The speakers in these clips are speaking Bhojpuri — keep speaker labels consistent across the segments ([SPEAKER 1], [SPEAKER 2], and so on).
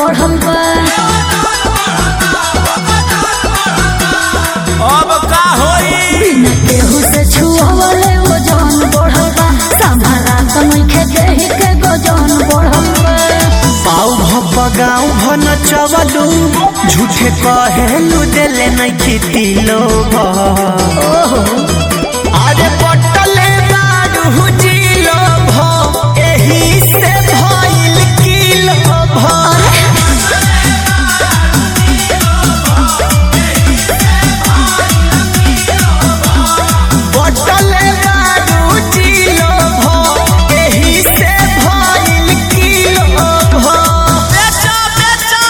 [SPEAKER 1] बढ़ल बा
[SPEAKER 2] अब का होई
[SPEAKER 1] बिना केहू से छुअवले वजन बढ़ल बा संभाला त नइखे देहि के गजन बढ़ल बा
[SPEAKER 2] पाऊ भप गाँव भन चवलू झूठे कहेलू देले नहीं खेती लोग
[SPEAKER 1] ओहो
[SPEAKER 2] अरे पटले बारू जिलो भ एही से भइल किलो भ पटले बारू जिलो भ एही से भइल किलो भ बेचो बेचो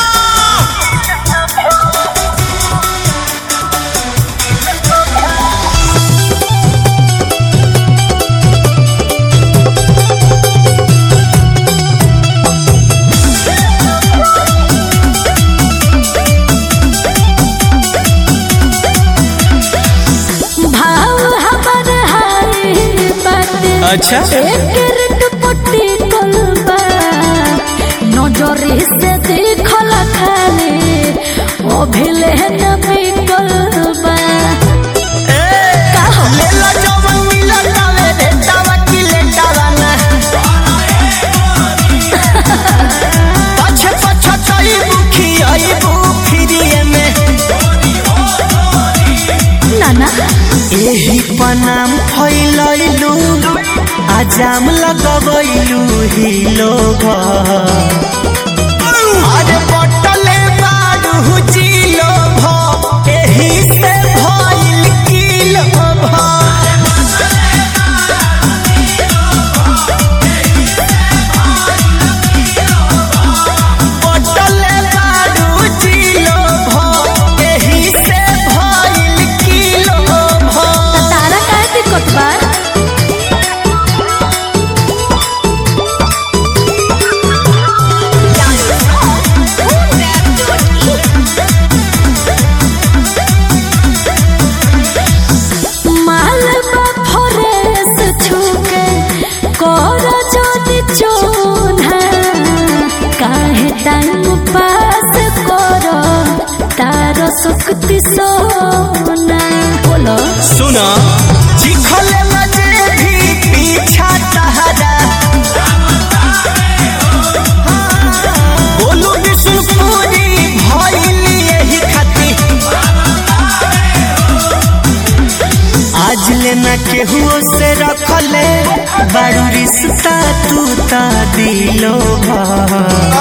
[SPEAKER 1] भाव हमर हाय बाटे
[SPEAKER 2] अच्छा।
[SPEAKER 1] एकर दुपट्टी कलबा नजरे से देखल खाले ओ भेले न बिकलबा का हो
[SPEAKER 2] लेला जवन मिलल तावे रे तावा की लेटावा ना पछे पछे चई बुखी आई बुखिरिए में
[SPEAKER 1] नाना
[SPEAKER 2] एही पनाम फैलैलू आजाम लगबैलू ही लोग अरे बटले बारू जिलो भ एही से भइल किलो भ पटले बारू जिलो भ एही से भइल किलो भ
[SPEAKER 1] त तारा काहे दिक्कत बा मालबा फरेस छुके कर जोनी चोना काहे टाइम पास कर तार सुक्ति सोना बोलो
[SPEAKER 2] सुना चिखले मजे भी पीछा तहरा बोलू विष्णुपुरी भइल यही खाती आज लेना केहू से रखले बारू रिश्ता तू ता दिलो भा